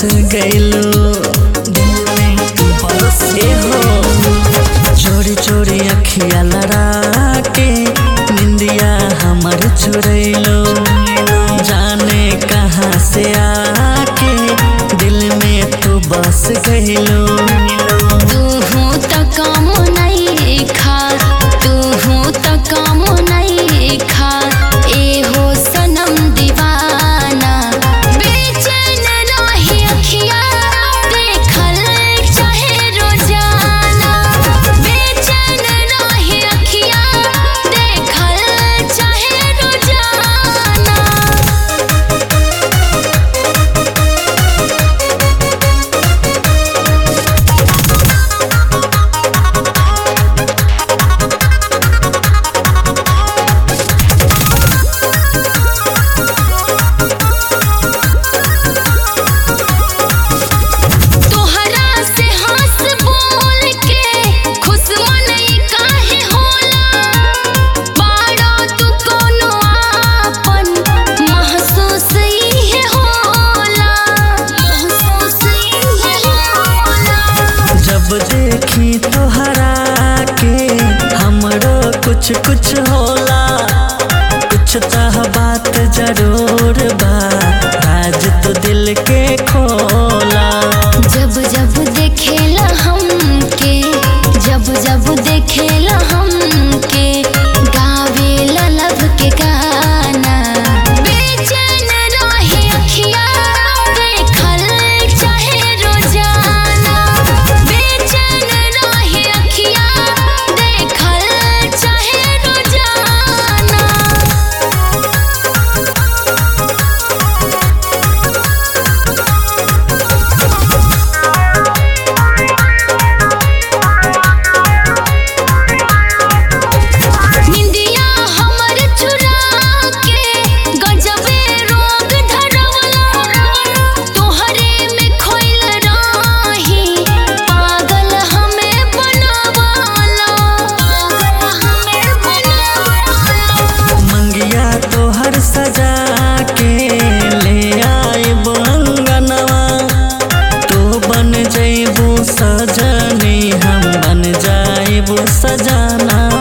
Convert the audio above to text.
गइलो दिल में तू बस हो चोरी चोरी अखिया लड़ा के निंदिया हमर चुरैलो जाने कहाँ से आके दिल में तू बस गइलो तूहू त काम नहीं खा तूहू त काम नहीं खा एहो सनम दीवाना बेचैन रही अखिया देखल चाहे रोजाना बेचैन रही अखिया देखल चाहे रोजाना तोहरा से हंस बोल के खुश मनई काहे होला बाड़ा तू कोनो आपन महसूस इहे होला महसूस इहे होला जब देखी तोहरा के हमरो कुछ कुछ होला कुछ तह बात जरूर बा राज तो दिल के खोला जब जब देखेला हमके जब जब देखेला हमके गावेला लब के गाना बेचैन रहे अखिया देखल चाहे रोजाना बेचैन रहे अखिया देखल चाहे रोजाना निंदिया हमर चुरा के गजबे रोग धरवला तोहरे में खोइल रही पागल हमें बनवाला पागल हमें बनवाला मंगिया तोहर सजा के ले आए अंगनवा तू बन जइबू सजनी हम बन जाइबू सजाना